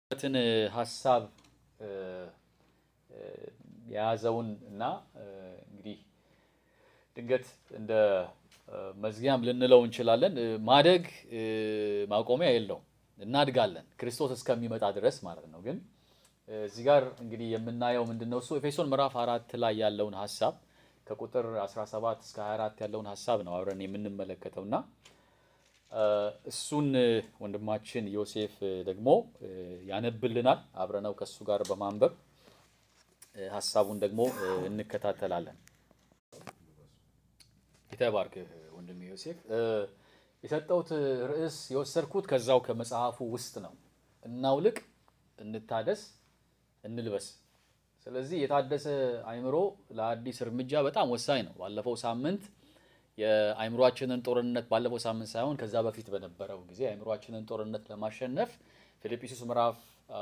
ትን ሀሳብ የያዘውን እና እንግዲህ ድንገት እንደ መዝጊያም ልንለው እንችላለን። ማደግ ማቆሚያ የለውም። እናድጋለን እስከ እስከሚመጣ ድረስ ማለት ነው። ግን እዚህ ጋር እንግዲህ የምናየው ምንድን ነው? እሱ ኤፌሶን ምዕራፍ አራት ላይ ያለውን ሀሳብ ከቁጥር 17 እስከ 24 ያለውን ሀሳብ ነው አብረን የምንመለከተው እና እሱን ወንድማችን ዮሴፍ ደግሞ ያነብልናል። አብረነው ከእሱ ጋር በማንበብ ሀሳቡን ደግሞ እንከታተላለን። የተባርክህ ወንድም ዮሴፍ። የሰጠሁት ርዕስ የወሰድኩት ከዛው ከመጽሐፉ ውስጥ ነው። እናውልቅ፣ እንታደስ፣ እንልበስ። ስለዚህ የታደሰ አእምሮ ለአዲስ እርምጃ በጣም ወሳኝ ነው። ባለፈው ሳምንት የአእምሯችንን ጦርነት ባለፈው ሳምንት ሳይሆን ከዛ በፊት በነበረው ጊዜ የአእምሯችንን ጦርነት ለማሸነፍ ፊልጵስዩስ ምዕራፍ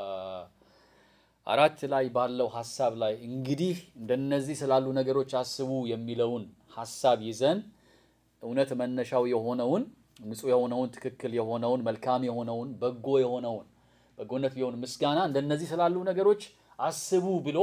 አራት ላይ ባለው ሀሳብ ላይ እንግዲህ እንደነዚህ ስላሉ ነገሮች አስቡ የሚለውን ሀሳብ ይዘን እውነት መነሻው የሆነውን ንጹሕ የሆነውን ትክክል የሆነውን መልካም የሆነውን በጎ የሆነውን በጎነት ቢሆን ምስጋና እንደነዚህ ስላሉ ነገሮች አስቡ ብሎ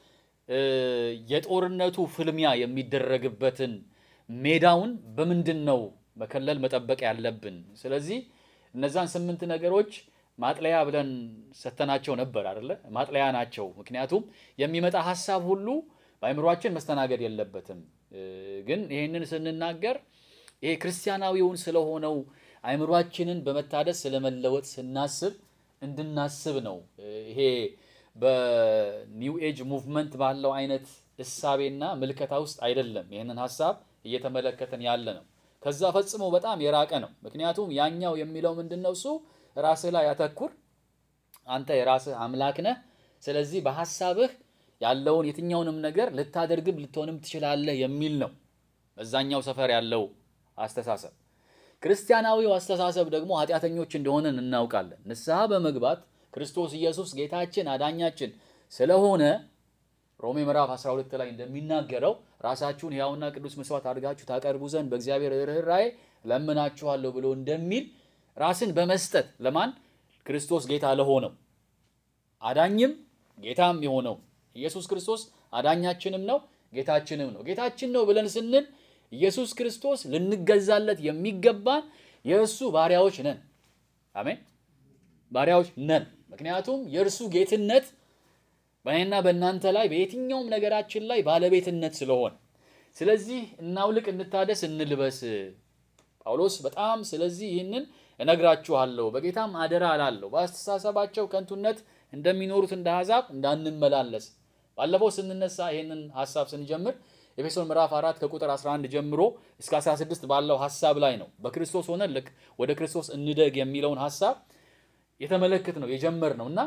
የጦርነቱ ፍልሚያ የሚደረግበትን ሜዳውን በምንድን ነው መከለል መጠበቅ ያለብን? ስለዚህ እነዛን ስምንት ነገሮች ማጥለያ ብለን ሰተናቸው ነበር አይደለ? ማጥለያ ናቸው። ምክንያቱም የሚመጣ ሀሳብ ሁሉ በአእምሯችን መስተናገድ የለበትም። ግን ይህንን ስንናገር ይሄ ክርስቲያናዊውን ስለሆነው አእምሯችንን በመታደስ ስለመለወጥ ስናስብ እንድናስብ ነው። ይሄ በኒው ኤጅ ሙቭመንት ባለው አይነት እሳቤና ምልከታ ውስጥ አይደለም ይህንን ሀሳብ እየተመለከተን ያለ ነው። ከዛ ፈጽሞ በጣም የራቀ ነው። ምክንያቱም ያኛው የሚለው ምንድን ነው? እሱ ራስህ ላይ ያተኩር፣ አንተ የራስህ አምላክ ነህ። ስለዚህ በሀሳብህ ያለውን የትኛውንም ነገር ልታደርግም ልትሆንም ትችላለህ የሚል ነው በዛኛው ሰፈር ያለው አስተሳሰብ። ክርስቲያናዊው አስተሳሰብ ደግሞ ኃጢአተኞች እንደሆነን እናውቃለን። ንስሐ በመግባት ክርስቶስ ኢየሱስ ጌታችን አዳኛችን ስለሆነ ሮሜ ምዕራፍ 12 ላይ እንደሚናገረው ራሳችሁን ሕያውና ቅዱስ መስዋዕት አድርጋችሁ ታቀርቡ ዘንድ በእግዚአብሔር ርኅራኄ ለምናችኋለሁ ብሎ እንደሚል ራስን በመስጠት ለማን? ክርስቶስ ጌታ ለሆነው አዳኝም ጌታም የሆነው ኢየሱስ ክርስቶስ አዳኛችንም ነው ጌታችንም ነው። ጌታችን ነው ብለን ስንል ኢየሱስ ክርስቶስ ልንገዛለት የሚገባን የእሱ ባሪያዎች ነን። አሜን፣ ባሪያዎች ነን። ምክንያቱም የእርሱ ጌትነት በእኔና በእናንተ ላይ በየትኛውም ነገራችን ላይ ባለቤትነት ስለሆነ፣ ስለዚህ እናውልቅ፣ እንታደስ፣ እንልበስ። ጳውሎስ በጣም ስለዚህ ይህንን እነግራችኋለሁ፣ በጌታም አደራ እላለሁ፣ በአስተሳሰባቸው ከንቱነት እንደሚኖሩት እንደ አሕዛብ እንዳንመላለስ። ባለፈው ስንነሳ ይህንን ሀሳብ ስንጀምር ኤፌሶን ምዕራፍ 4 ከቁጥር 11 ጀምሮ እስከ 16 ባለው ሀሳብ ላይ ነው በክርስቶስ ሆነን ልክ ወደ ክርስቶስ እንደግ የሚለውን ሀሳብ የተመለከት ነው የጀመር ነው እና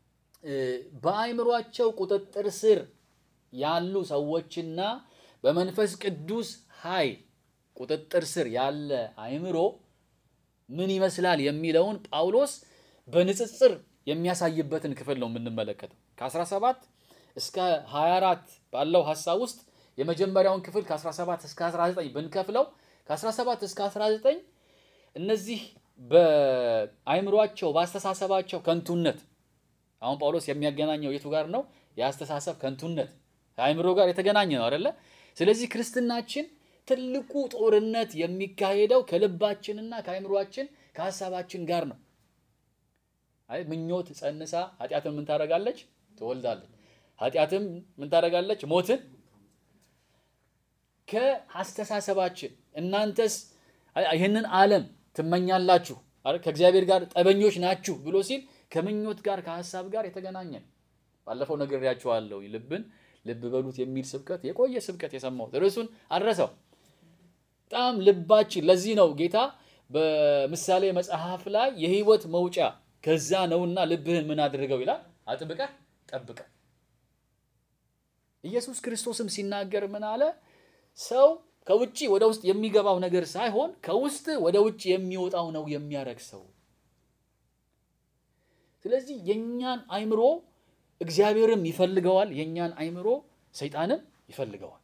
በአእምሯቸው ቁጥጥር ስር ያሉ ሰዎችና በመንፈስ ቅዱስ ኃይል ቁጥጥር ስር ያለ አእምሮ ምን ይመስላል የሚለውን ጳውሎስ በንጽጽር የሚያሳይበትን ክፍል ነው የምንመለከተው። ከ17 እስከ 24 ባለው ሀሳብ ውስጥ የመጀመሪያውን ክፍል ከ17 እስከ 19 ብንከፍለው ከ17 እስከ 19 እነዚህ በአእምሯቸው በአስተሳሰባቸው ከንቱነት አሁን ጳውሎስ የሚያገናኘው የቱ ጋር ነው? የአስተሳሰብ ከንቱነት ከአእምሮ ጋር የተገናኘ ነው አይደለ? ስለዚህ ክርስትናችን ትልቁ ጦርነት የሚካሄደው ከልባችንና ከአእምሯችን ከሀሳባችን ጋር ነው። አይ ምኞት ጸንሳ ኃጢአትን ምን ታደርጋለች? ትወልዳለች። ኃጢአትም ምን ታደርጋለች? ሞትን ከአስተሳሰባችን እናንተስ ይህንን ዓለም ትመኛላችሁ ከእግዚአብሔር ጋር ጠበኞች ናችሁ ብሎ ሲል ከምኞት ጋር ከሀሳብ ጋር የተገናኘ ነው። ባለፈው ነግሬያችኋለሁ። ልብን ልብ በሉት የሚል ስብከት የቆየ ስብከት የሰማሁት ርዕሱን አልረሳው። በጣም ልባችን ለዚህ ነው ጌታ በምሳሌ መጽሐፍ ላይ የሕይወት መውጫ ከዛ ነውና ልብህን ምን አድርገው ይላል፣ አጥብቀህ ጠብቀህ። ኢየሱስ ክርስቶስም ሲናገር ምን አለ? ሰው ከውጭ ወደ ውስጥ የሚገባው ነገር ሳይሆን ከውስጥ ወደ ውጭ የሚወጣው ነው የሚያረክሰው። ስለዚህ የእኛን አእምሮ እግዚአብሔርም ይፈልገዋል፣ የእኛን አእምሮ ሰይጣንም ይፈልገዋል።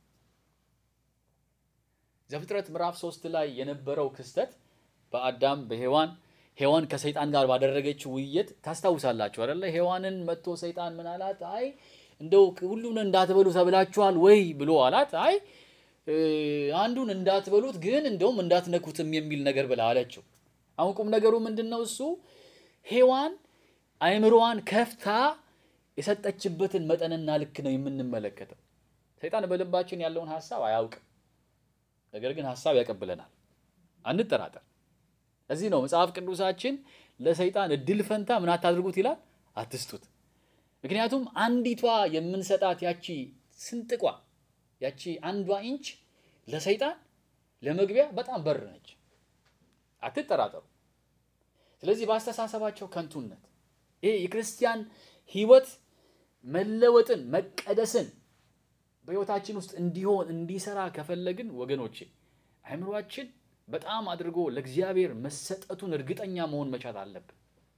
ዘፍጥረት ምዕራፍ ሶስት ላይ የነበረው ክስተት በአዳም በሔዋን ሔዋን ከሰይጣን ጋር ባደረገችው ውይይት ታስታውሳላችሁ አይደለ? ሔዋንን መጥቶ ሰይጣን ምን አላት? አይ እንደው ሁሉን እንዳትበሉ ተብላችኋል ወይ ብሎ አላት። አይ አንዱን እንዳትበሉት ግን እንደውም እንዳትነኩትም የሚል ነገር ብላ አለችው። አሁን ቁም ነገሩ ምንድን ነው? እሱ ሔዋን አእምሮዋን ከፍታ የሰጠችበትን መጠንና ልክ ነው የምንመለከተው። ሰይጣን በልባችን ያለውን ሀሳብ አያውቅም፣ ነገር ግን ሀሳብ ያቀብለናል። አንጠራጠር። እዚህ ነው መጽሐፍ ቅዱሳችን ለሰይጣን እድል ፈንታ ምን አታድርጉት ይላል፣ አትስጡት። ምክንያቱም አንዲቷ የምንሰጣት ያቺ ስንጥቋ ያቺ አንዷ ኢንች ለሰይጣን ለመግቢያ በጣም በር ነች። አትጠራጠሩ። ስለዚህ በአስተሳሰባቸው ከንቱነት ይሄ የክርስቲያን ሕይወት መለወጥን መቀደስን በሕይወታችን ውስጥ እንዲሆን እንዲሰራ ከፈለግን ወገኖቼ አእምሯችን በጣም አድርጎ ለእግዚአብሔር መሰጠቱን እርግጠኛ መሆን መቻል አለብን።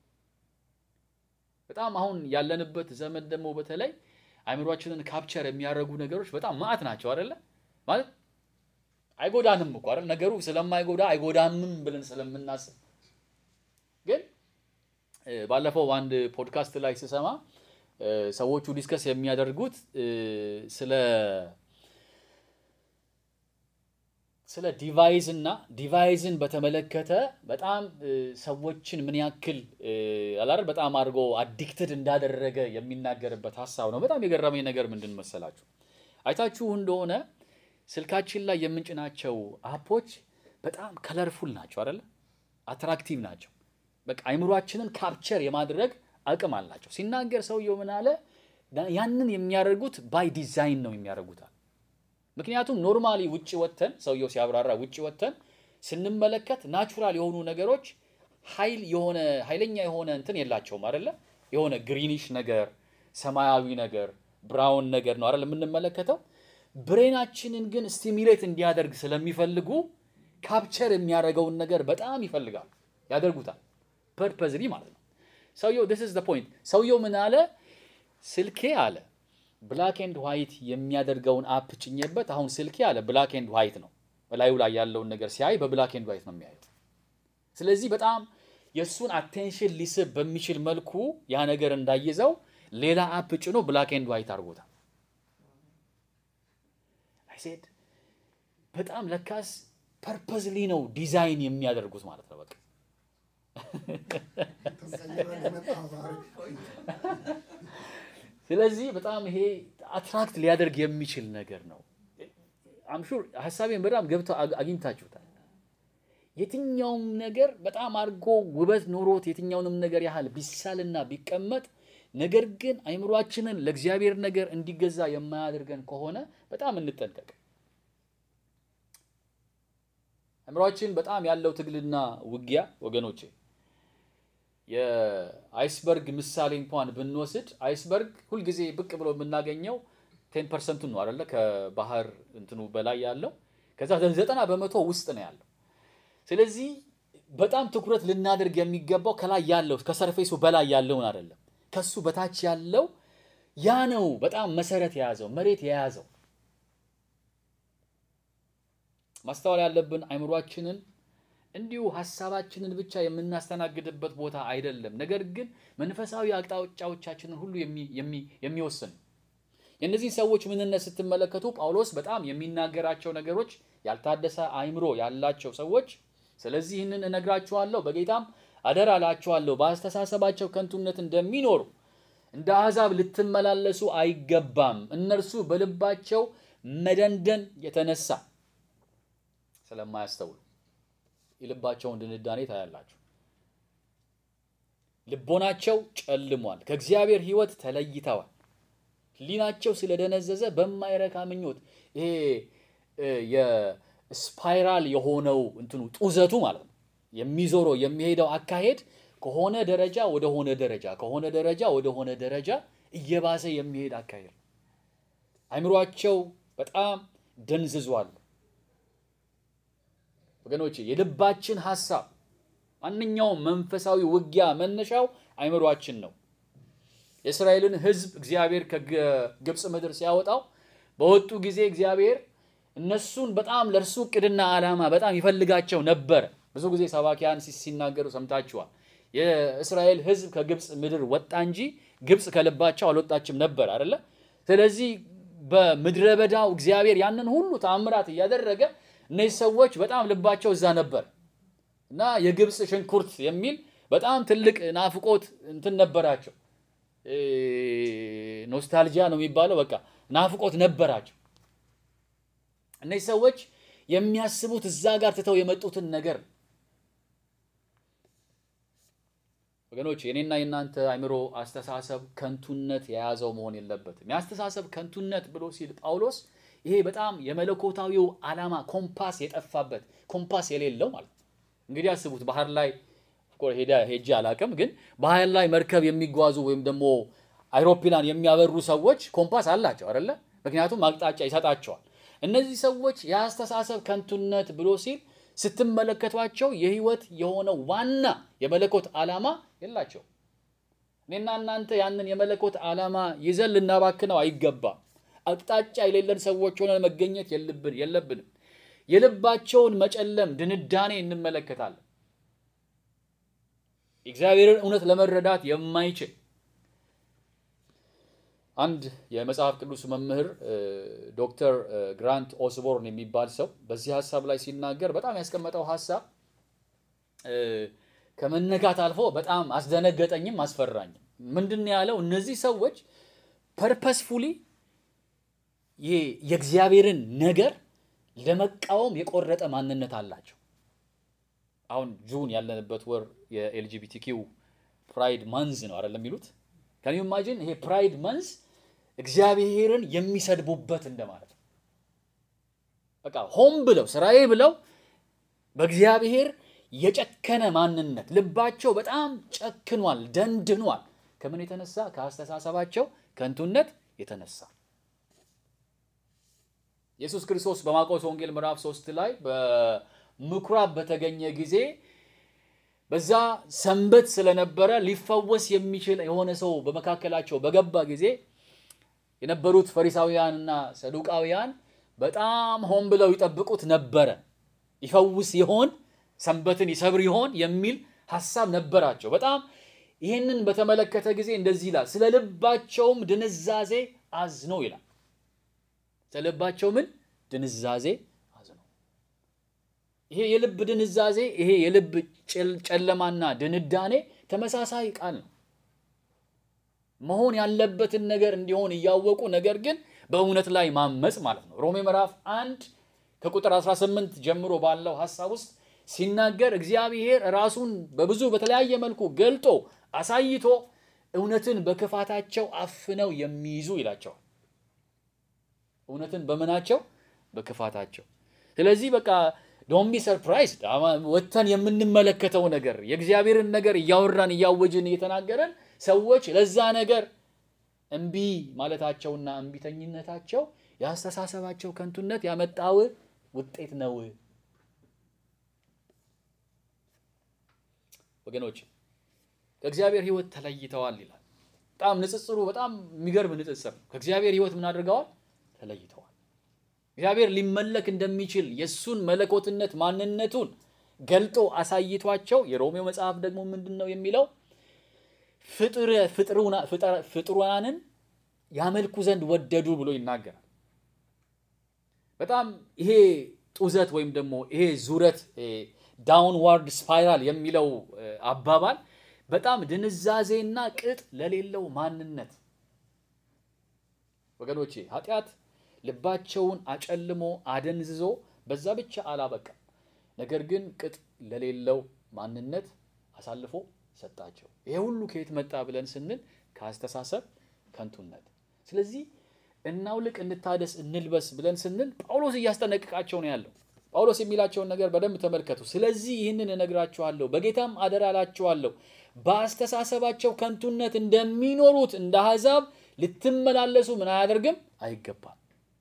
በጣም አሁን ያለንበት ዘመን ደግሞ በተለይ አእምሯችንን ካፕቸር የሚያደርጉ ነገሮች በጣም ማዕት ናቸው አይደለ? ማለት አይጎዳንም እኮ አይደል? ነገሩ ስለማይጎዳ አይጎዳምም ብለን ስለምናስብ ግን ባለፈው አንድ ፖድካስት ላይ ስሰማ ሰዎቹ ዲስከስ የሚያደርጉት ስለ ስለ ዲቫይዝ እና ዲቫይዝን በተመለከተ በጣም ሰዎችን ምን ያክል አላር በጣም አድርጎ አዲክትድ እንዳደረገ የሚናገርበት ሀሳብ ነው። በጣም የገረመኝ ነገር ምንድን መሰላችሁ? አይታችሁ እንደሆነ ስልካችን ላይ የምንጭናቸው አፖች በጣም ከለርፉል ናቸው አይደለ? አትራክቲቭ ናቸው። በቃ አይምሯችንን ካፕቸር የማድረግ አቅም አላቸው። ሲናገር ሰውየው ምን አለ? ያንን የሚያደርጉት ባይ ዲዛይን ነው የሚያደርጉታል። ምክንያቱም ኖርማሊ ውጭ ወተን ሰውየው ሲያብራራ ውጭ ወተን ስንመለከት ናቹራል የሆኑ ነገሮች ኃይል የሆነ ኃይለኛ የሆነ እንትን የላቸውም አይደለ? የሆነ ግሪኒሽ ነገር፣ ሰማያዊ ነገር፣ ብራውን ነገር ነው አይደል የምንመለከተው። ብሬናችንን ግን ስቲሚሌት እንዲያደርግ ስለሚፈልጉ ካፕቸር የሚያደርገውን ነገር በጣም ይፈልጋል፣ ያደርጉታል ፐርፐዝሊ ማለት ነው። ሰውየው this is the point ሰውየው ምን አለ? ስልኬ አለ ብላክ ኤንድ ዋይት የሚያደርገውን አፕ ጭኜበት፣ አሁን ስልኬ አለ ብላክ ኤንድ ዋይት ነው። በላዩ ላይ ያለውን ነገር ሲያይ በብላክ ኤንድ ዋይት ነው የሚያየው። ስለዚህ በጣም የእሱን አቴንሽን ሊስብ በሚችል መልኩ ያ ነገር እንዳይዘው ሌላ አፕ ጭኖ ብላክ ኤንድ ዋይት አድርጎታል። አይሴድ በጣም ለካስ ፐርፐዝሊ ነው ዲዛይን የሚያደርጉት ማለት ነው። በቃ ስለዚህ በጣም ይሄ አትራክት ሊያደርግ የሚችል ነገር ነው። አምሹር ሀሳቤን በጣም ገብተው አግኝታችሁታል። የትኛውም ነገር በጣም አድርጎ ውበት ኖሮት የትኛውንም ነገር ያህል ቢሳልና ቢቀመጥ ነገር ግን አይምሯችንን ለእግዚአብሔር ነገር እንዲገዛ የማያደርገን ከሆነ በጣም እንጠንቀቅ። አይምሯችን በጣም ያለው ትግልና ውጊያ ወገኖቼ የአይስበርግ ምሳሌ እንኳን ብንወስድ አይስበርግ ሁልጊዜ ብቅ ብሎ የምናገኘው ቴን ፐርሰንቱን ነው አይደለ? ከባህር እንትኑ በላይ ያለው ከዛ ዘጠና በመቶ ውስጥ ነው ያለው። ስለዚህ በጣም ትኩረት ልናደርግ የሚገባው ከላይ ያለው ከሰርፌሱ በላይ ያለውን አይደለም፣ ከሱ በታች ያለው ያ ነው በጣም መሰረት የያዘው መሬት የያዘው። ማስተዋል ያለብን አይምሯችንን እንዲሁ ሀሳባችንን ብቻ የምናስተናግድበት ቦታ አይደለም። ነገር ግን መንፈሳዊ አቅጣጫዎቻችንን ሁሉ የሚወስን የእነዚህን ሰዎች ምንነት ስትመለከቱ ጳውሎስ በጣም የሚናገራቸው ነገሮች ያልታደሰ አይምሮ ያላቸው ሰዎች፣ ስለዚህ ይህንን እነግራችኋለሁ፣ በጌታም አደራ እላችኋለሁ፣ በአስተሳሰባቸው ከንቱነት እንደሚኖሩ እንደ አሕዛብ ልትመላለሱ አይገባም። እነርሱ በልባቸው መደንደን የተነሳ ስለማያስተውሉ የልባቸውን ድንዳኔ ታያላችሁ። ልቦናቸው ጨልሟል፣ ከእግዚአብሔር ሕይወት ተለይተዋል። ሕሊናቸው ስለደነዘዘ በማይረካ ምኞት ይሄ የስፓይራል የሆነው እንትኑ ጡዘቱ ማለት ነው የሚዞረው የሚሄደው አካሄድ ከሆነ ደረጃ ወደ ሆነ ደረጃ ከሆነ ደረጃ ወደ ሆነ ደረጃ እየባሰ የሚሄድ አካሄድ ነው። አይምሯቸው በጣም ደንዝዟል። ወገኖች የልባችን ሐሳብ ማንኛውም መንፈሳዊ ውጊያ መነሻው አይምሯችን ነው። የእስራኤልን ሕዝብ እግዚአብሔር ከግብፅ ምድር ሲያወጣው በወጡ ጊዜ እግዚአብሔር እነሱን በጣም ለእርሱ እቅድና ዓላማ በጣም ይፈልጋቸው ነበረ። ብዙ ጊዜ ሰባኪያን ሲናገሩ ሰምታችኋል። የእስራኤል ሕዝብ ከግብፅ ምድር ወጣ እንጂ ግብፅ ከልባቸው አልወጣችም ነበር አይደለ? ስለዚህ በምድረ በዳው እግዚአብሔር ያንን ሁሉ ተአምራት እያደረገ እነዚህ ሰዎች በጣም ልባቸው እዛ ነበር እና የግብፅ ሽንኩርት የሚል በጣም ትልቅ ናፍቆት እንትን ነበራቸው። ኖስታልጂያ ነው የሚባለው። በቃ ናፍቆት ነበራቸው። እነዚህ ሰዎች የሚያስቡት እዛ ጋር ትተው የመጡትን ነገር ወገኖች፣ የኔና የእናንተ አእምሮ አስተሳሰብ ከንቱነት የያዘው መሆን የለበትም። የአስተሳሰብ ከንቱነት ብሎ ሲል ጳውሎስ ይሄ በጣም የመለኮታዊው ዓላማ ኮምፓስ የጠፋበት ኮምፓስ የሌለው ማለት ነው። እንግዲህ አስቡት ባህር ላይ ሄዳ ሄጄ አላቅም፣ ግን ባህር ላይ መርከብ የሚጓዙ ወይም ደግሞ አይሮፕላን የሚያበሩ ሰዎች ኮምፓስ አላቸው አይደለ? ምክንያቱም አቅጣጫ ይሰጣቸዋል። እነዚህ ሰዎች የአስተሳሰብ ከንቱነት ብሎ ሲል ስትመለከቷቸው የህይወት የሆነው ዋና የመለኮት ዓላማ የላቸው። እኔና እናንተ ያንን የመለኮት ዓላማ ይዘን ልናባክነው አይገባም። አቅጣጫ የሌለን ሰዎች ሆነን መገኘት የለብንም። የልባቸውን መጨለም ድንዳኔ እንመለከታለን። የእግዚአብሔርን እውነት ለመረዳት የማይችል አንድ የመጽሐፍ ቅዱስ መምህር ዶክተር ግራንት ኦስቦርን የሚባል ሰው በዚህ ሀሳብ ላይ ሲናገር በጣም ያስቀመጠው ሀሳብ ከመነጋት አልፎ በጣም አስደነገጠኝም አስፈራኝም። ምንድን ነው ያለው? እነዚህ ሰዎች ፐርፐስፉሊ የእግዚአብሔርን ነገር ለመቃወም የቆረጠ ማንነት አላቸው። አሁን ጁን ያለንበት ወር የኤልጂቢቲኪው ፕራይድ መንዝ ነው አይደለም የሚሉት ከኒ ኢማጂን ይሄ ፕራይድ መንዝ እግዚአብሔርን የሚሰድቡበት እንደማለት ነው። በቃ ሆም ብለው ስራዬ ብለው በእግዚአብሔር የጨከነ ማንነት ልባቸው በጣም ጨክኗል፣ ደንድኗል። ከምን የተነሳ? ከአስተሳሰባቸው ከንቱነት የተነሳ ኢየሱስ ክርስቶስ በማርቆስ ወንጌል ምዕራፍ ሶስት ላይ በምኩራብ በተገኘ ጊዜ በዛ ሰንበት ስለነበረ ሊፈወስ የሚችል የሆነ ሰው በመካከላቸው በገባ ጊዜ የነበሩት ፈሪሳውያንና ሰዱቃውያን በጣም ሆን ብለው ይጠብቁት ነበረ። ይፈውስ ይሆን፣ ሰንበትን ይሰብር ይሆን የሚል ሀሳብ ነበራቸው። በጣም ይህንን በተመለከተ ጊዜ እንደዚህ ይላል፣ ስለ ልባቸውም ድንዛዜ አዝነው ይላል። ስለ ልባቸው ምን ድንዛዜ አዝነው። ይሄ የልብ ድንዛዜ፣ ይሄ የልብ ጨለማና ድንዳኔ ተመሳሳይ ቃል ነው። መሆን ያለበትን ነገር እንዲሆን እያወቁ ነገር ግን በእውነት ላይ ማመፅ ማለት ነው። ሮሜ ምዕራፍ አንድ ከቁጥር 18 ጀምሮ ባለው ሀሳብ ውስጥ ሲናገር እግዚአብሔር ራሱን በብዙ በተለያየ መልኩ ገልጦ አሳይቶ እውነትን በክፋታቸው አፍነው የሚይዙ ይላቸዋል። እውነትን በምናቸው በክፋታቸው። ስለዚህ በቃ ዶንት ቢ ሰርፕራይዝድ ወጥተን የምንመለከተው ነገር የእግዚአብሔርን ነገር እያወራን እያወጅን እየተናገረን ሰዎች ለዛ ነገር እምቢ ማለታቸውና እምቢተኝነታቸው የአስተሳሰባቸው ከንቱነት ያመጣው ውጤት ነው። ወገኖች ከእግዚአብሔር ሕይወት ተለይተዋል ይላል። በጣም ንጽጽሩ በጣም የሚገርም ንጽጽር ነው። ከእግዚአብሔር ሕይወት ምን አድርገዋል? ተለይተዋል። እግዚአብሔር ሊመለክ እንደሚችል የእሱን መለኮትነት ማንነቱን ገልጦ አሳይቷቸው የሮሜው መጽሐፍ ደግሞ ምንድን ነው የሚለው ፍጡራንን ያመልኩ ዘንድ ወደዱ ብሎ ይናገራል። በጣም ይሄ ጡዘት ወይም ደግሞ ይሄ ዙረት ዳውንዋርድ ስፓይራል የሚለው አባባል በጣም ድንዛዜና ቅጥ ለሌለው ማንነት ወገኖቼ፣ ኃጢአት ልባቸውን አጨልሞ አደንዝዞ በዛ ብቻ አላበቃም። ነገር ግን ቅጥ ለሌለው ማንነት አሳልፎ ሰጣቸው። ይሄ ሁሉ ከየት መጣ ብለን ስንል ከአስተሳሰብ ከንቱነት። ስለዚህ እናውልቅ፣ እንታደስ፣ እንልበስ ብለን ስንል ጳውሎስ እያስጠነቅቃቸው ነው ያለው። ጳውሎስ የሚላቸውን ነገር በደንብ ተመልከቱ። ስለዚህ ይህንን እነግራችኋለሁ፣ በጌታም አደራ እላችኋለሁ፣ በአስተሳሰባቸው ከንቱነት እንደሚኖሩት እንደ አሕዛብ ልትመላለሱ ምን አያደርግም አይገባም።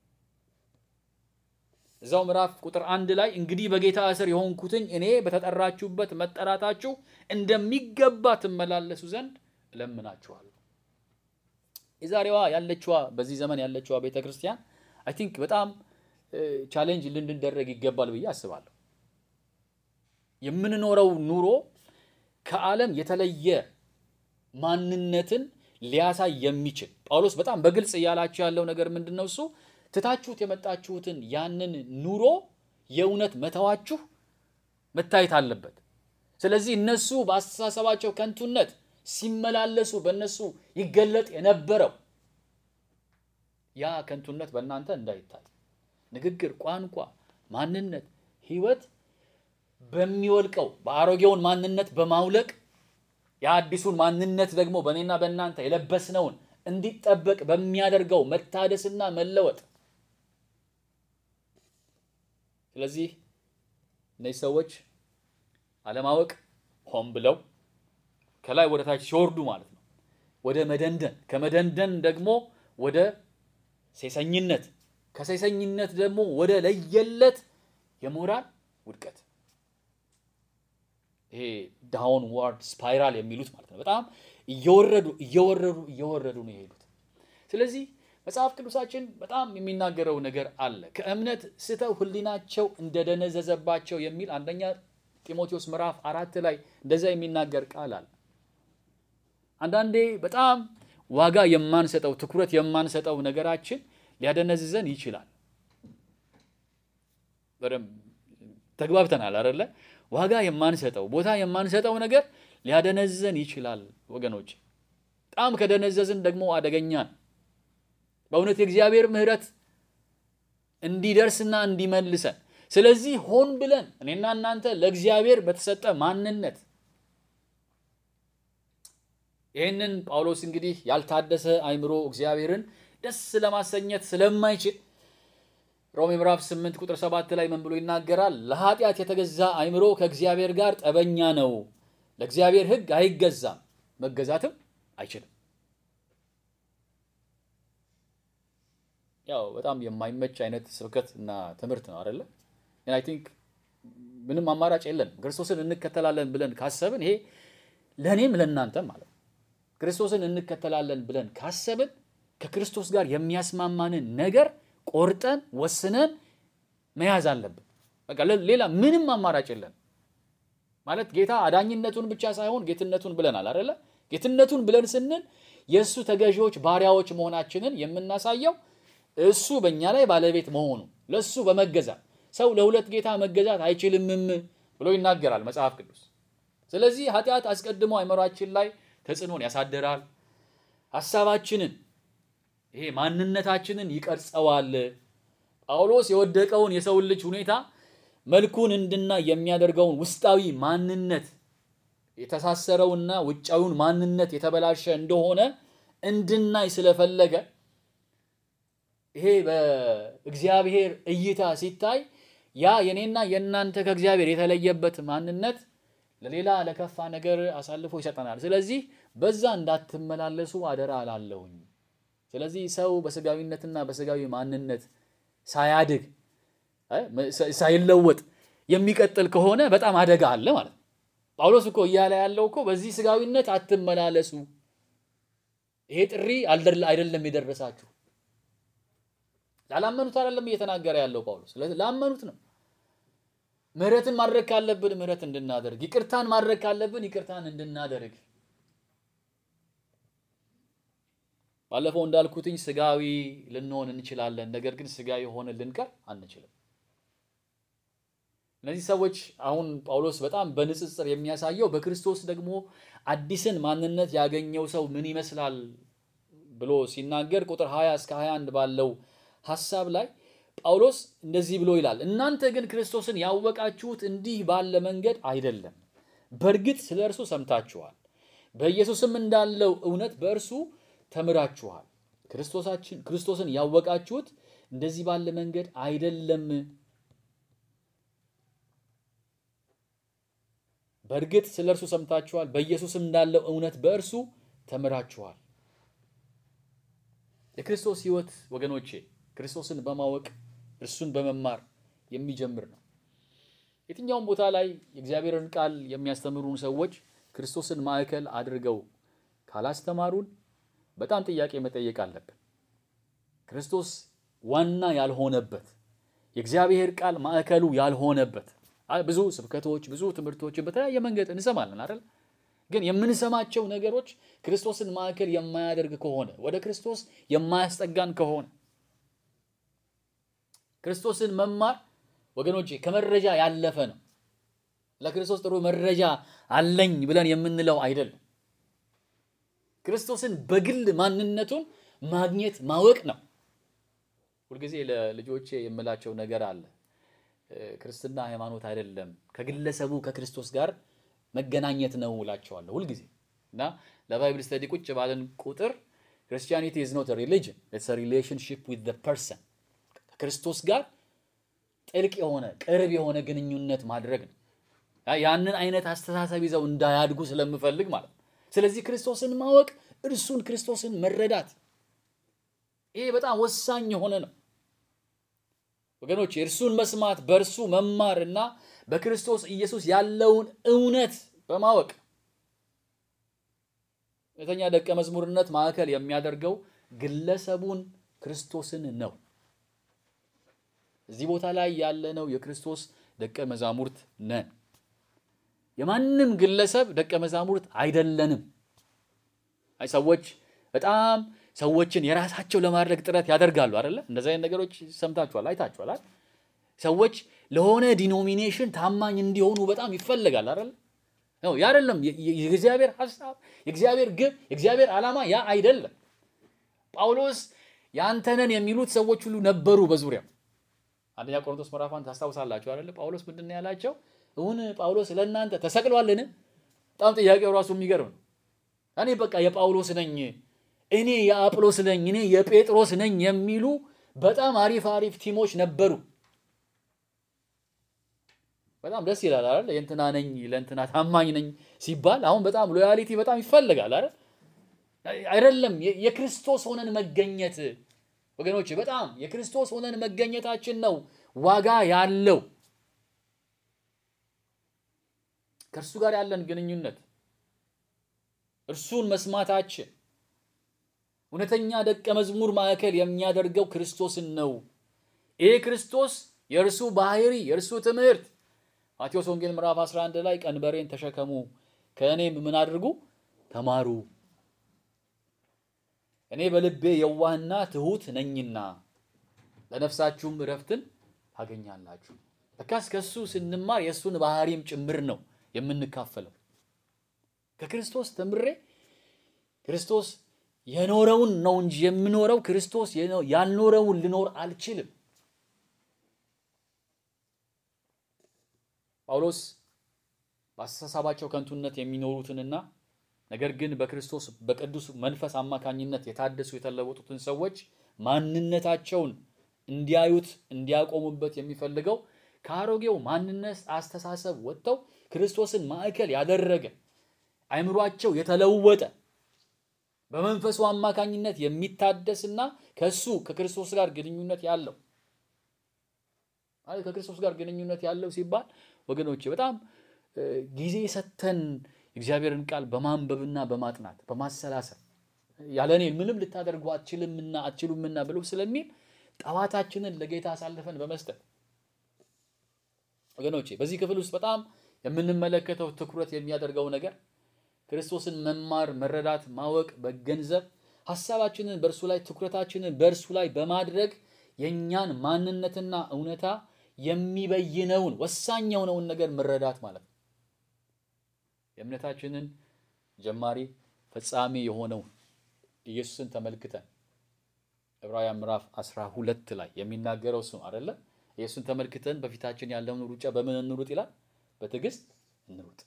እዛው ምዕራፍ ቁጥር አንድ ላይ እንግዲህ በጌታ እስር የሆንኩትኝ እኔ በተጠራችሁበት መጠራታችሁ እንደሚገባ ትመላለሱ ዘንድ እለምናችኋለሁ። የዛሬዋ ያለችዋ በዚህ ዘመን ያለችዋ ቤተ ክርስቲያን አይ ቲንክ በጣም ቻሌንጅ ልንደረግ ይገባል ብዬ አስባለሁ። የምንኖረው ኑሮ ከዓለም የተለየ ማንነትን ሊያሳይ የሚችል ጳውሎስ በጣም በግልጽ እያላችሁ ያለው ነገር ምንድን ነው? እሱ ትታችሁት የመጣችሁትን ያንን ኑሮ የእውነት መተዋችሁ መታየት አለበት። ስለዚህ እነሱ በአስተሳሰባቸው ከንቱነት ሲመላለሱ በእነሱ ይገለጥ የነበረው ያ ከንቱነት በእናንተ እንዳይታይ ንግግር፣ ቋንቋ፣ ማንነት፣ ሕይወት በሚወልቀው በአሮጌውን ማንነት በማውለቅ የአዲሱን ማንነት ደግሞ በእኔና በእናንተ የለበስነውን እንዲጠበቅ በሚያደርገው መታደስና መለወጥ። ስለዚህ እነዚህ ሰዎች አለማወቅ ሆን ብለው ከላይ ወደ ታች ሲወርዱ ማለት ነው፣ ወደ መደንደን፣ ከመደንደን ደግሞ ወደ ሴሰኝነት፣ ከሴሰኝነት ደግሞ ወደ ለየለት የሞራል ውድቀት ይሄ ዳውን ዋርድ ስፓይራል የሚሉት ማለት ነው። በጣም እየወረዱ እየወረዱ እየወረዱ ነው የሄዱት። ስለዚህ መጽሐፍ ቅዱሳችን በጣም የሚናገረው ነገር አለ። ከእምነት ስተው ሕሊናቸው እንደደነዘዘባቸው የሚል አንደኛ ጢሞቴዎስ ምዕራፍ አራት ላይ እንደዛ የሚናገር ቃል አለ። አንዳንዴ በጣም ዋጋ የማንሰጠው ትኩረት የማንሰጠው ነገራችን ሊያደነዝዘን ይችላል። በደንብ ተግባብተናል አይደለ? ዋጋ የማንሰጠው ቦታ የማንሰጠው ነገር ሊያደነዝዘን ይችላል ወገኖች። በጣም ከደነዘዝን ደግሞ አደገኛ ነው። በእውነት የእግዚአብሔር ምሕረት እንዲደርስና እንዲመልሰን ስለዚህ ሆን ብለን እኔና እናንተ ለእግዚአብሔር በተሰጠ ማንነት ይህንን ጳውሎስ እንግዲህ ያልታደሰ አእምሮ እግዚአብሔርን ደስ ለማሰኘት ስለማይችል ሮሜ ምዕራፍ 8 ቁጥር 7 ላይ ምን ብሎ ይናገራል? ለኃጢአት የተገዛ አእምሮ ከእግዚአብሔር ጋር ጠበኛ ነው፣ ለእግዚአብሔር ሕግ አይገዛም፣ መገዛትም አይችልም። ያው በጣም የማይመች አይነት ስብከት እና ትምህርት ነው አይደለ? አይ ቲንክ ምንም አማራጭ የለንም። ክርስቶስን እንከተላለን ብለን ካሰብን ይሄ ለእኔም ለእናንተም ማለት ነው። ክርስቶስን እንከተላለን ብለን ካሰብን ከክርስቶስ ጋር የሚያስማማንን ነገር ቆርጠን ወስነን መያዝ አለብን። በቃ ሌላ ምንም አማራጭ የለን። ማለት ጌታ አዳኝነቱን ብቻ ሳይሆን ጌትነቱን ብለናል አይደለ? ጌትነቱን ብለን ስንል የእሱ ተገዢዎች ባሪያዎች መሆናችንን የምናሳየው እሱ በእኛ ላይ ባለቤት መሆኑ ለእሱ በመገዛት ሰው ለሁለት ጌታ መገዛት አይችልምም ብሎ ይናገራል መጽሐፍ ቅዱስ። ስለዚህ ኃጢአት አስቀድሞ አእምሯችን ላይ ተጽዕኖን ያሳድራል። ሀሳባችንን ይሄ ማንነታችንን ይቀርጸዋል። ጳውሎስ የወደቀውን የሰውን ልጅ ሁኔታ መልኩን እንድናይ የሚያደርገውን ውስጣዊ ማንነት የተሳሰረውና ውጫዊውን ማንነት የተበላሸ እንደሆነ እንድናይ ስለፈለገ ይሄ በእግዚአብሔር እይታ ሲታይ ያ የኔና የእናንተ ከእግዚአብሔር የተለየበት ማንነት ለሌላ ለከፋ ነገር አሳልፎ ይሰጠናል። ስለዚህ በዛ እንዳትመላለሱ አደራ አላለሁኝ። ስለዚህ ሰው በስጋዊነትና በስጋዊ ማንነት ሳያድግ ሳይለወጥ የሚቀጥል ከሆነ በጣም አደጋ አለ ማለት ነው። ጳውሎስ እኮ እያለ ያለው እኮ በዚህ ስጋዊነት አትመላለሱ፣ ይሄ ጥሪ አይደለም የደረሳችሁ። ላላመኑት አይደለም እየተናገረ ያለው ጳውሎስ፣ ላመኑት ነው። ምህረትን ማድረግ ካለብን ምህረት እንድናደርግ፣ ይቅርታን ማድረግ ካለብን ይቅርታን እንድናደርግ ባለፈው እንዳልኩትኝ ስጋዊ ልንሆን እንችላለን። ነገር ግን ስጋዊ ሆነ ልንቀር አንችልም። እነዚህ ሰዎች አሁን ጳውሎስ በጣም በንጽጽር የሚያሳየው በክርስቶስ ደግሞ አዲስን ማንነት ያገኘው ሰው ምን ይመስላል ብሎ ሲናገር ቁጥር 20 እስከ 21 ባለው ሐሳብ ላይ ጳውሎስ እንደዚህ ብሎ ይላል፣ እናንተ ግን ክርስቶስን ያወቃችሁት እንዲህ ባለ መንገድ አይደለም። በእርግጥ ስለ እርሱ ሰምታችኋል፣ በኢየሱስም እንዳለው እውነት በእርሱ ተምራችኋል። ክርስቶሳችን ክርስቶስን ያወቃችሁት እንደዚህ ባለ መንገድ አይደለም። በእርግጥ ስለ እርሱ ሰምታችኋል፣ በኢየሱስም እንዳለው እውነት በእርሱ ተምራችኋል። የክርስቶስ ሕይወት ወገኖቼ ክርስቶስን በማወቅ እርሱን በመማር የሚጀምር ነው። የትኛውም ቦታ ላይ የእግዚአብሔርን ቃል የሚያስተምሩን ሰዎች ክርስቶስን ማዕከል አድርገው ካላስተማሩን በጣም ጥያቄ መጠየቅ አለብን። ክርስቶስ ዋና ያልሆነበት የእግዚአብሔር ቃል ማዕከሉ ያልሆነበት ብዙ ስብከቶች፣ ብዙ ትምህርቶችን በተለያየ መንገድ እንሰማለን አይደል? ግን የምንሰማቸው ነገሮች ክርስቶስን ማዕከል የማያደርግ ከሆነ ወደ ክርስቶስ የማያስጠጋን ከሆነ ክርስቶስን መማር ወገኖቼ ከመረጃ ያለፈ ነው። ለክርስቶስ ጥሩ መረጃ አለኝ ብለን የምንለው አይደለም። ክርስቶስን በግል ማንነቱን ማግኘት ማወቅ ነው። ሁልጊዜ ለልጆቼ የምላቸው ነገር አለ። ክርስትና ሃይማኖት አይደለም፣ ከግለሰቡ ከክርስቶስ ጋር መገናኘት ነው እላቸዋለሁ ሁልጊዜ እና ለባይብል ስተዲ ቁጭ ባለን ቁጥር ክርስቲያኒቲ ኢዝ ኖት ሪሊጅን ኢትስ ሪሌሽንሺፕ ዊዝ ዘ ፐርሰን ከክርስቶስ ጋር ጥልቅ የሆነ ቅርብ የሆነ ግንኙነት ማድረግ ነው። ያንን አይነት አስተሳሰብ ይዘው እንዳያድጉ ስለምፈልግ ማለት ነው። ስለዚህ ክርስቶስን ማወቅ፣ እርሱን ክርስቶስን መረዳት ይሄ በጣም ወሳኝ የሆነ ነው ወገኖች። የእርሱን መስማት፣ በእርሱ መማር እና በክርስቶስ ኢየሱስ ያለውን እውነት በማወቅ እውነተኛ ደቀ መዝሙርነት ማዕከል የሚያደርገው ግለሰቡን ክርስቶስን ነው። እዚህ ቦታ ላይ ያለነው የክርስቶስ ደቀ መዛሙርት ነን። የማንም ግለሰብ ደቀ መዛሙርት አይደለንም። አይ ሰዎች በጣም ሰዎችን የራሳቸው ለማድረግ ጥረት ያደርጋሉ አይደለ? እንደዚህ አይነት ነገሮች ሰምታችኋል፣ አይታችኋል። ሰዎች ለሆነ ዲኖሚኔሽን ታማኝ እንዲሆኑ በጣም ይፈልጋል አይደለ? ነው ያ አይደለም። የእግዚአብሔር ሐሳብ፣ የእግዚአብሔር ግብ፣ የእግዚአብሔር ዓላማ ያ አይደለም። ጳውሎስ ያንተነን የሚሉት ሰዎች ሁሉ ነበሩ በዙሪያው አንደኛ ቆሮንቶስ ምዕራፍ አንድ ታስታውሳላችሁ አይደለ? ጳውሎስ ምንድን ነው ያላቸው? እውን ጳውሎስ ለእናንተ ተሰቅሏልን? በጣም ጥያቄው ራሱ የሚገርም ነው። እኔ በቃ የጳውሎስ ነኝ፣ እኔ የአጵሎስ ነኝ፣ እኔ የጴጥሮስ ነኝ የሚሉ በጣም አሪፍ አሪፍ ቲሞች ነበሩ። በጣም ደስ ይላል አይደል? የእንትና ነኝ ለእንትና ታማኝ ነኝ ሲባል አሁን በጣም ሎያሊቲ በጣም ይፈልጋል አይደል? አይደለም የክርስቶስ ሆነን መገኘት ወገኖች በጣም የክርስቶስ ሆነን መገኘታችን ነው ዋጋ ያለው። ከእርሱ ጋር ያለን ግንኙነት እርሱን መስማታችን እውነተኛ ደቀ መዝሙር ማዕከል የሚያደርገው ክርስቶስን ነው። ይሄ ክርስቶስ የእርሱ ባህሪ፣ የእርሱ ትምህርት ማቴዎስ ወንጌል ምዕራፍ 11 ላይ ቀንበሬን ተሸከሙ ከእኔም ምን አድርጉ ተማሩ እኔ በልቤ የዋህና ትሑት ነኝና ለነፍሳችሁም እረፍትን ታገኛላችሁ። ለካስ ከእሱ ስንማር የእሱን ባህሪም ጭምር ነው የምንካፈለው። ከክርስቶስ ተምሬ ክርስቶስ የኖረውን ነው እንጂ የምኖረው ክርስቶስ ያልኖረውን ልኖር አልችልም። ጳውሎስ በአስተሳሰባቸው ከንቱነት የሚኖሩትንና ነገር ግን በክርስቶስ በቅዱስ መንፈስ አማካኝነት የታደሱ የተለወጡትን ሰዎች ማንነታቸውን እንዲያዩት እንዲያቆሙበት የሚፈልገው ከአሮጌው ማንነት አስተሳሰብ ወጥተው ክርስቶስን ማዕከል ያደረገ አይምሯቸው የተለወጠ በመንፈሱ አማካኝነት የሚታደስና ከሱ ከክርስቶስ ጋር ግንኙነት ያለው ማለት ከክርስቶስ ጋር ግንኙነት ያለው ሲባል ወገኖቼ በጣም ጊዜ ሰተን እግዚአብሔርን ቃል በማንበብና በማጥናት በማሰላሰል ያለ እኔ ምንም ልታደርጉ አትችልምና አትችሉምና ብሎ ስለሚል ጠዋታችንን ለጌታ አሳልፈን በመስጠት ወገኖቼ በዚህ ክፍል ውስጥ በጣም የምንመለከተው ትኩረት የሚያደርገው ነገር ክርስቶስን መማር፣ መረዳት፣ ማወቅ፣ መገንዘብ ሀሳባችንን በእርሱ ላይ ትኩረታችንን በእርሱ ላይ በማድረግ የእኛን ማንነትና እውነታ የሚበይነውን ወሳኝ የሆነውን ነገር መረዳት ማለት ነው። የእምነታችንን ጀማሪ ፈጻሚ የሆነውን ኢየሱስን ተመልክተን ዕብራውያን ምዕራፍ አስራ ሁለት ላይ የሚናገረው እሱ አይደለ? ኢየሱስን ተመልክተን በፊታችን ያለውን ሩጫ በምን እንሩጥ ይላል? በትዕግስት እንሩጥ።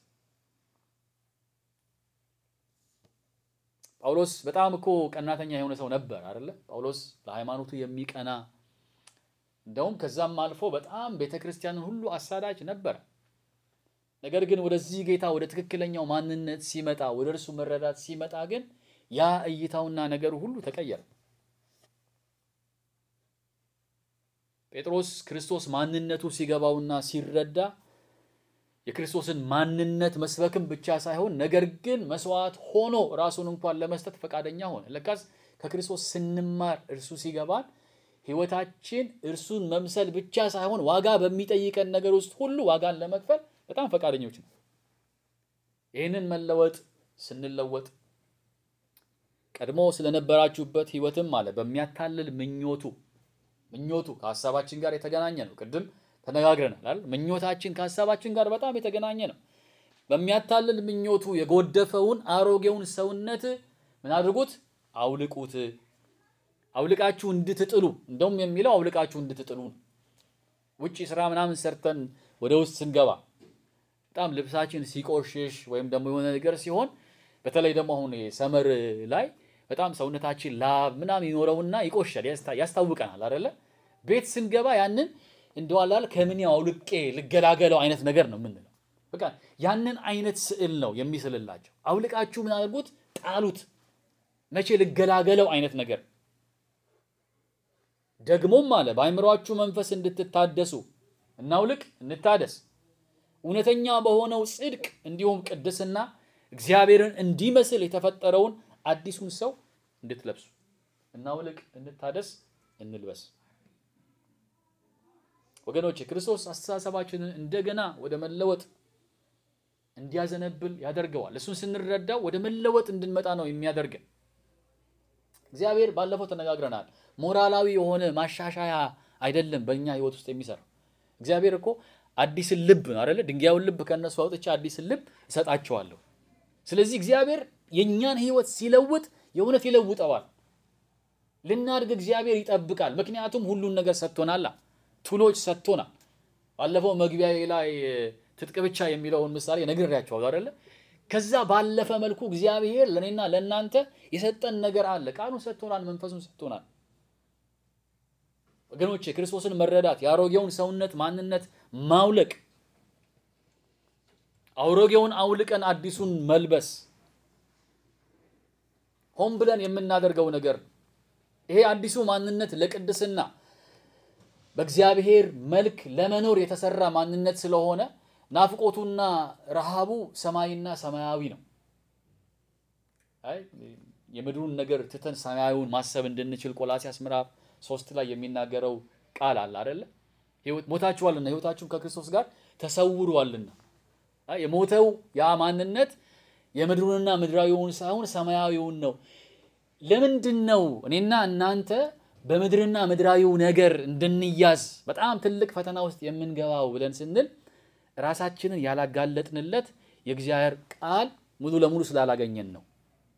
ጳውሎስ በጣም እኮ ቀናተኛ የሆነ ሰው ነበር አይደለ? ጳውሎስ ለሃይማኖቱ የሚቀና እንደውም ከዛም አልፎ በጣም ቤተ ክርስቲያንን ሁሉ አሳዳጅ ነበር። ነገር ግን ወደዚህ ጌታ ወደ ትክክለኛው ማንነት ሲመጣ ወደ እርሱ መረዳት ሲመጣ ግን ያ እይታውና ነገሩ ሁሉ ተቀየረ። ጴጥሮስ ክርስቶስ ማንነቱ ሲገባውና ሲረዳ የክርስቶስን ማንነት መስበክም ብቻ ሳይሆን ነገር ግን መስዋዕት ሆኖ ራሱን እንኳን ለመስጠት ፈቃደኛ ሆነ። ለካስ ከክርስቶስ ስንማር እርሱ ሲገባን ህይወታችን እርሱን መምሰል ብቻ ሳይሆን ዋጋ በሚጠይቀን ነገር ውስጥ ሁሉ ዋጋን ለመክፈል በጣም ፈቃደኞች ነው። ይህንን መለወጥ ስንለወጥ ቀድሞ ስለነበራችሁበት ህይወትም አለ በሚያታልል ምኞቱ ምኞቱ ከሀሳባችን ጋር የተገናኘ ነው። ቅድም ተነጋግረናል አይደል? ምኞታችን ከሀሳባችን ጋር በጣም የተገናኘ ነው። በሚያታልል ምኞቱ የጎደፈውን አሮጌውን ሰውነት ምን አድርጉት? አውልቁት። አውልቃችሁ እንድትጥሉ እንደውም የሚለው አውልቃችሁ እንድትጥሉ ነው። ውጭ ስራ ምናምን ሰርተን ወደ ውስጥ ስንገባ በጣም ልብሳችን ሲቆሽሽ ወይም ደግሞ የሆነ ነገር ሲሆን በተለይ ደግሞ አሁን ሰመር ላይ በጣም ሰውነታችን ላብ ምናምን ይኖረውና ይቆሻል፣ ያስታውቀናል አይደለ? ቤት ስንገባ ያንን እንደዋላል ከምን አውልቄ ልገላገለው አይነት ነገር ነው የምንለው። በቃ ያንን አይነት ስዕል ነው የሚስልላቸው። አውልቃችሁ ምን አድርጉት? ጣሉት። መቼ ልገላገለው አይነት ነገር ደግሞም አለ በአእምሯችሁ መንፈስ እንድትታደሱ እናውልቅ፣ እንታደስ እውነተኛ በሆነው ጽድቅ እንዲሁም ቅድስና እግዚአብሔርን እንዲመስል የተፈጠረውን አዲሱን ሰው እንድትለብሱ እናውልቅ፣ እንታደስ፣ እንልበስ። ወገኖች ክርስቶስ አስተሳሰባችንን እንደገና ወደ መለወጥ እንዲያዘነብል ያደርገዋል። እሱን ስንረዳው ወደ መለወጥ እንድንመጣ ነው የሚያደርገን። እግዚአብሔር ባለፈው ተነጋግረናል። ሞራላዊ የሆነ ማሻሻያ አይደለም በእኛ ህይወት ውስጥ የሚሰራው። እግዚአብሔር እኮ አዲስን ልብ ነው አይደለ? ድንጋዩን ልብ ከእነሱ አውጥቼ አዲስን ልብ እሰጣቸዋለሁ። ስለዚህ እግዚአብሔር የእኛን ህይወት ሲለውጥ የእውነት ይለውጠዋል። ልናድግ እግዚአብሔር ይጠብቃል። ምክንያቱም ሁሉን ነገር ሰጥቶናላ፣ ቱሎች ሰጥቶናል። ባለፈው መግቢያ ላይ ትጥቅ ብቻ የሚለውን ምሳሌ ነግሬያቸዋለሁ አይደለ? ከዛ ባለፈ መልኩ እግዚአብሔር ለእኔና ለእናንተ የሰጠን ነገር አለ። ቃሉን ሰጥቶናል፣ መንፈሱን ሰጥቶናል። ወገኖቼ ክርስቶስን መረዳት የአሮጌውን ሰውነት ማንነት ማውለቅ አሮጌውን አውልቀን አዲሱን መልበስ ሆን ብለን የምናደርገው ነገር ነው። ይሄ አዲሱ ማንነት ለቅድስና በእግዚአብሔር መልክ ለመኖር የተሰራ ማንነት ስለሆነ ናፍቆቱና ረሃቡ ሰማይና ሰማያዊ ነው። አይ የምድሩን ነገር ትተን ሰማያዊውን ማሰብ እንድንችል ቆላሲያስ ምዕራፍ ሶስት ላይ የሚናገረው ቃል አለ አይደለ? ሞታችኋልና ህይወታችሁን ከክርስቶስ ጋር ተሰውሯልና። የሞተው ያ ማንነት የምድሩንና ምድራዊውን ሳይሆን ሰማያዊውን ነው። ለምንድን ነው እኔና እናንተ በምድርና ምድራዊው ነገር እንድንያዝ በጣም ትልቅ ፈተና ውስጥ የምንገባው ብለን ስንል ራሳችንን ያላጋለጥንለት የእግዚአብሔር ቃል ሙሉ ለሙሉ ስላላገኘን ነው።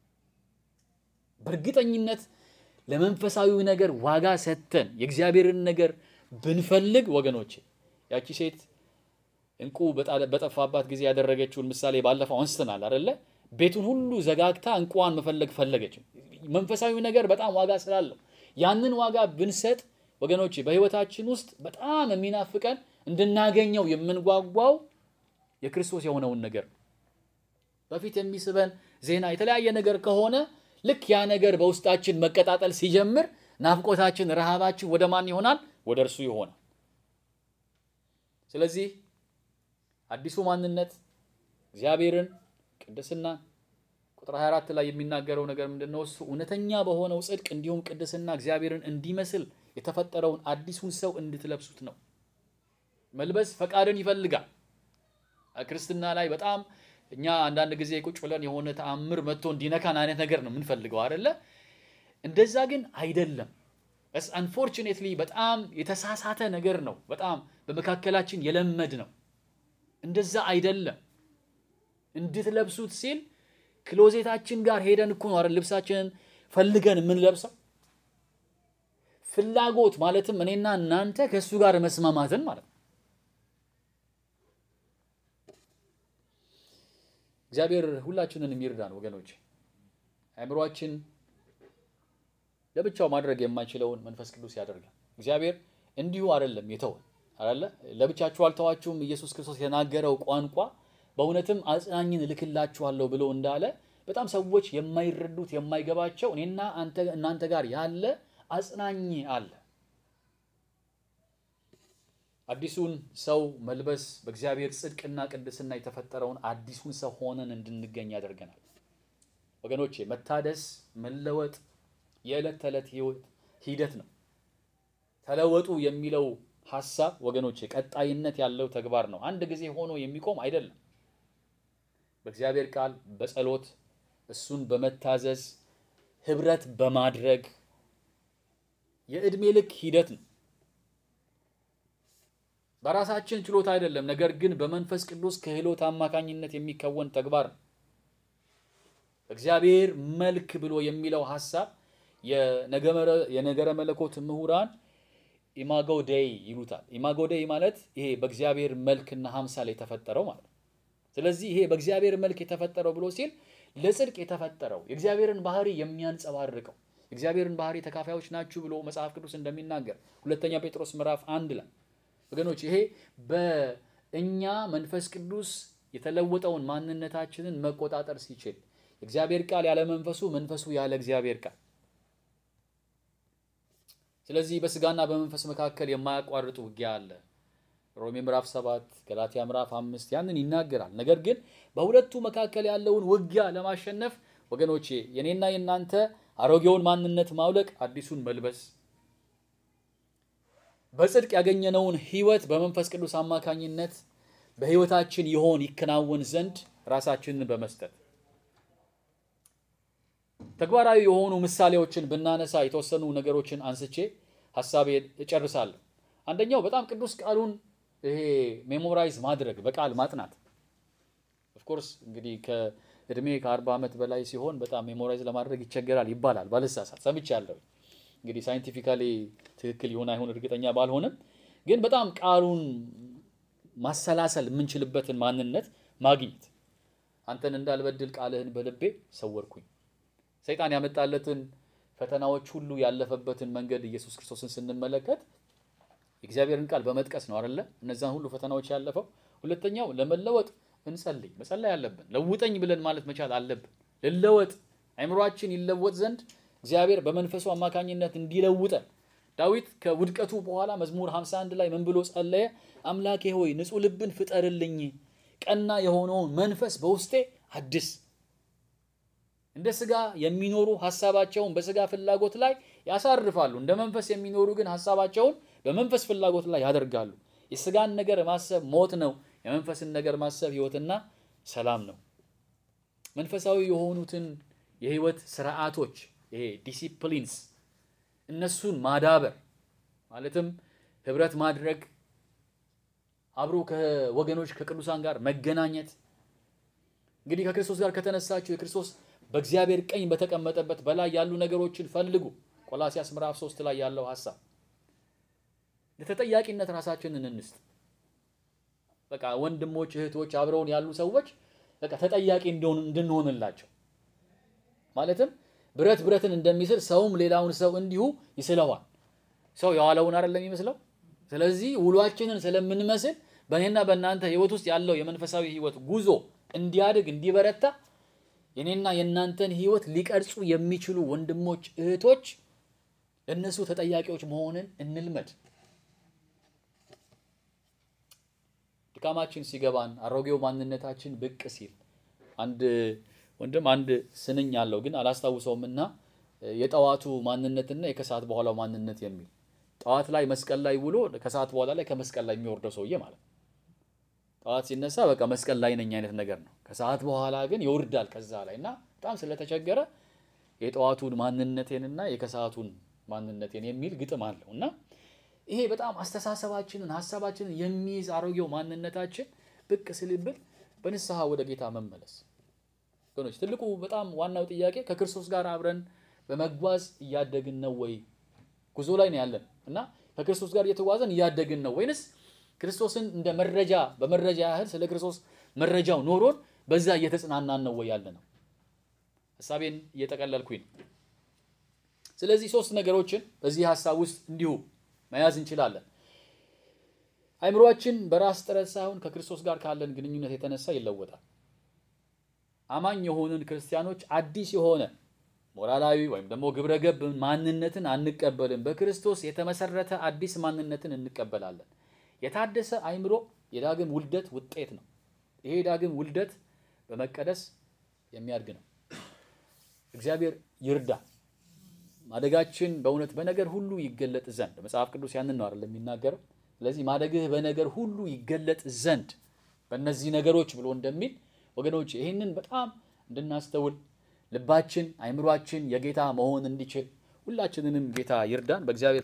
በእርግጠኝነት ለመንፈሳዊው ነገር ዋጋ ሰጥተን የእግዚአብሔርን ነገር ብንፈልግ ወገኖች ያቺ ሴት እንቁ በጠፋባት ጊዜ ያደረገችውን ምሳሌ ባለፈው አንስተናል አይደለ? ቤቱን ሁሉ ዘጋግታ እንቁዋን መፈለግ ፈለገች። መንፈሳዊ ነገር በጣም ዋጋ ስላለው ያንን ዋጋ ብንሰጥ ወገኖች በህይወታችን ውስጥ በጣም የሚናፍቀን እንድናገኘው የምንጓጓው የክርስቶስ የሆነውን ነገር በፊት የሚስበን ዜና የተለያየ ነገር ከሆነ ልክ ያ ነገር በውስጣችን መቀጣጠል ሲጀምር ናፍቆታችን፣ ረሃባችን ወደ ማን ይሆናል? ወደ እርሱ ይሆናል። ስለዚህ አዲሱ ማንነት እግዚአብሔርን ቅድስና ቁጥር 24 ላይ የሚናገረው ነገር ምንድን ነው? እሱ እውነተኛ በሆነው ጽድቅ እንዲሁም ቅድስና እግዚአብሔርን እንዲመስል የተፈጠረውን አዲሱን ሰው እንድትለብሱት ነው። መልበስ ፈቃድን ይፈልጋል። ክርስትና ላይ በጣም እኛ አንዳንድ ጊዜ ቁጭ ብለን የሆነ ተአምር መጥቶ እንዲነካን አይነት ነገር ነው የምንፈልገው አይደለ? እንደዛ ግን አይደለም። ስ አንፎርቹኔትሊ በጣም የተሳሳተ ነገር ነው። በጣም በመካከላችን የለመድ ነው። እንደዛ አይደለም። እንድትለብሱት ሲል ክሎዜታችን ጋር ሄደን እኮ ነው አይደል ልብሳችንን ፈልገን የምንለብሰው። ፍላጎት ማለትም እኔና እናንተ ከእሱ ጋር መስማማትን ማለት ነው። እግዚአብሔር ሁላችንን የሚርዳን ወገኖች። አእምሯችን ለብቻው ማድረግ የማይችለውን መንፈስ ቅዱስ ያደርጋል። እግዚአብሔር እንዲሁ አይደለም የተወን አይደለ? ለብቻችሁ አልተዋችሁም። ኢየሱስ ክርስቶስ የተናገረው ቋንቋ በእውነትም አጽናኝን እልክላችኋለሁ ብሎ እንዳለ በጣም ሰዎች የማይረዱት የማይገባቸው እኔና እናንተ ጋር ያለ አጽናኝ አለ። አዲሱን ሰው መልበስ በእግዚአብሔር ጽድቅና ቅድስና የተፈጠረውን አዲሱን ሰው ሆነን እንድንገኝ ያደርገናል። ወገኖቼ መታደስ፣ መለወጥ የዕለት ተዕለት ህይወት ሂደት ነው። ተለወጡ የሚለው ሐሳብ ወገኖች ቀጣይነት ያለው ተግባር ነው። አንድ ጊዜ ሆኖ የሚቆም አይደለም። በእግዚአብሔር ቃል በጸሎት እሱን በመታዘዝ ህብረት በማድረግ የዕድሜ ልክ ሂደት ነው። በራሳችን ችሎታ አይደለም፣ ነገር ግን በመንፈስ ቅዱስ ክህሎት አማካኝነት የሚከወን ተግባር ነው። እግዚአብሔር መልክ ብሎ የሚለው ሐሳብ የነገረ መለኮት ምሁራን ኢማጎ ዴይ ይሉታል። ኢማጎ ዴይ ማለት ይሄ በእግዚአብሔር መልክና ሀምሳል የተፈጠረው ማለት ነው። ስለዚህ ይሄ በእግዚአብሔር መልክ የተፈጠረው ብሎ ሲል ለጽድቅ የተፈጠረው የእግዚአብሔርን ባህሪ የሚያንጸባርቀው የእግዚአብሔርን ባህሪ ተካፋዮች ናችሁ ብሎ መጽሐፍ ቅዱስ እንደሚናገር ሁለተኛ ጴጥሮስ ምዕራፍ አንድ ላይ ወገኖች ይሄ በእኛ መንፈስ ቅዱስ የተለወጠውን ማንነታችንን መቆጣጠር ሲችል የእግዚአብሔር ቃል ያለ መንፈሱ መንፈሱ ያለ እግዚአብሔር ቃል ስለዚህ በስጋና በመንፈስ መካከል የማያቋርጥ ውጊያ አለ። ሮሜ ምዕራፍ 7 ገላትያ ምዕራፍ 5 ያንን ይናገራል። ነገር ግን በሁለቱ መካከል ያለውን ውጊያ ለማሸነፍ ወገኖቼ የኔና የናንተ አሮጌውን ማንነት ማውለቅ፣ አዲሱን መልበስ፣ በጽድቅ ያገኘነውን ሕይወት በመንፈስ ቅዱስ አማካኝነት በሕይወታችን ይሆን ይከናወን ዘንድ ራሳችንን በመስጠት ተግባራዊ የሆኑ ምሳሌዎችን ብናነሳ የተወሰኑ ነገሮችን አንስቼ ሀሳቤ እጨርሳለሁ። አንደኛው በጣም ቅዱስ ቃሉን ይሄ ሜሞራይዝ ማድረግ በቃል ማጥናት። ኦፍኮርስ እንግዲህ ከእድሜ ከአርባ ዓመት በላይ ሲሆን በጣም ሜሞራይዝ ለማድረግ ይቸገራል ይባላል። ባልሳሳት ሰምቻለሁ። እንግዲህ ሳይንቲፊካሊ ትክክል ይሆን አይሆን እርግጠኛ ባልሆንም፣ ግን በጣም ቃሉን ማሰላሰል የምንችልበትን ማንነት ማግኘት አንተን እንዳልበድል ቃልህን በልቤ ሰወርኩኝ ሰይጣን ያመጣለትን ፈተናዎች ሁሉ ያለፈበትን መንገድ ኢየሱስ ክርስቶስን ስንመለከት የእግዚአብሔርን ቃል በመጥቀስ ነው አይደለ? እነዛን ሁሉ ፈተናዎች ያለፈው። ሁለተኛው ለመለወጥ እንጸልይ፣ መጸለይ አለብን። ለውጠኝ ብለን ማለት መቻል አለብን። ልለወጥ፣ አይምሯችን ይለወጥ ዘንድ እግዚአብሔር በመንፈሱ አማካኝነት እንዲለውጠን። ዳዊት ከውድቀቱ በኋላ መዝሙር 51 ላይ ምን ብሎ ጸለየ? አምላኬ ሆይ ንጹሕ ልብን ፍጠርልኝ፣ ቀና የሆነውን መንፈስ በውስጤ አድስ እንደ ስጋ የሚኖሩ ሀሳባቸውን በስጋ ፍላጎት ላይ ያሳርፋሉ። እንደ መንፈስ የሚኖሩ ግን ሀሳባቸውን በመንፈስ ፍላጎት ላይ ያደርጋሉ። የስጋን ነገር ማሰብ ሞት ነው። የመንፈስን ነገር ማሰብ ሕይወትና ሰላም ነው። መንፈሳዊ የሆኑትን የሕይወት ስርዓቶች ይሄ ዲሲፕሊንስ እነሱን ማዳበር ማለትም ህብረት ማድረግ፣ አብሮ ከወገኖች ከቅዱሳን ጋር መገናኘት እንግዲህ ከክርስቶስ ጋር ከተነሳችሁ የክርስቶስ በእግዚአብሔር ቀኝ በተቀመጠበት በላይ ያሉ ነገሮችን ፈልጉ። ቆላሲያስ ምዕራፍ 3 ላይ ያለው ሐሳብ ለተጠያቂነት ራሳችንን እንስጥ። በቃ ወንድሞች፣ እህቶች አብረውን ያሉ ሰዎች በቃ ተጠያቂ እንድንሆንላቸው ማለትም ብረት ብረትን እንደሚስል ሰውም ሌላውን ሰው እንዲሁ ይስለዋል። ሰው የዋለውን አይደለም የሚመስለው። ስለዚህ ውሏችንን ስለምንመስል በእኔና በእናንተ ህይወት ውስጥ ያለው የመንፈሳዊ ህይወት ጉዞ እንዲያድግ እንዲበረታ የኔና የእናንተን ህይወት ሊቀርጹ የሚችሉ ወንድሞች እህቶች ለእነሱ ተጠያቂዎች መሆንን እንልመድ። ድካማችን ሲገባን አሮጌው ማንነታችን ብቅ ሲል አንድ ወንድም አንድ ስንኝ አለው ግን አላስታውሰውም እና የጠዋቱ ማንነትና የከሰዓት በኋላው ማንነት የሚል ጠዋት ላይ መስቀል ላይ ውሎ ከሰዓት በኋላ ላይ ከመስቀል ላይ የሚወርደው ሰውዬ ማለት ነው። ጠዋት ሲነሳ በቃ መስቀል ላይ ነኝ አይነት ነገር ነው። ከሰዓት በኋላ ግን ይወርዳል ከዛ ላይ እና በጣም ስለተቸገረ የጠዋቱን ማንነቴንና የከሰዓቱን ማንነቴን የሚል ግጥም አለው እና ይሄ በጣም አስተሳሰባችንን ሀሳባችንን የሚይዝ አሮጌው ማንነታችን ብቅ ስልብል በንስሐ ወደ ጌታ መመለስ ወገኖች፣ ትልቁ በጣም ዋናው ጥያቄ ከክርስቶስ ጋር አብረን በመጓዝ እያደግን ነው ወይ? ጉዞ ላይ ነው ያለን እና ከክርስቶስ ጋር እየተጓዘን እያደግን ነው ወይንስ ክርስቶስን እንደ መረጃ በመረጃ ያህል ስለ ክርስቶስ መረጃው ኖሮን በዛ እየተጽናናን ነው ወይ ያለ ነው? ሀሳቤን እየጠቀለልኩኝ ነው። ስለዚህ ሶስት ነገሮችን በዚህ ሀሳብ ውስጥ እንዲሁ መያዝ እንችላለን። አይምሯችን በራስ ጥረት ሳይሆን ከክርስቶስ ጋር ካለን ግንኙነት የተነሳ ይለወጣል። አማኝ የሆንን ክርስቲያኖች አዲስ የሆነ ሞራላዊ ወይም ደግሞ ግብረ ገብ ማንነትን አንቀበልም። በክርስቶስ የተመሰረተ አዲስ ማንነትን እንቀበላለን። የታደሰ አይምሮ የዳግም ውልደት ውጤት ነው። ይሄ ዳግም ውልደት በመቀደስ የሚያድግ ነው። እግዚአብሔር ይርዳ። ማደጋችን በእውነት በነገር ሁሉ ይገለጥ ዘንድ መጽሐፍ ቅዱስ ያንን ነው አይደል የሚናገረው። ስለዚህ ማደግህ በነገር ሁሉ ይገለጥ ዘንድ በእነዚህ ነገሮች ብሎ እንደሚል ወገኖች ይህንን በጣም እንድናስተውል ልባችን አይምሯችን የጌታ መሆን እንዲችል ሁላችንንም ጌታ ይርዳን በእግዚአብሔር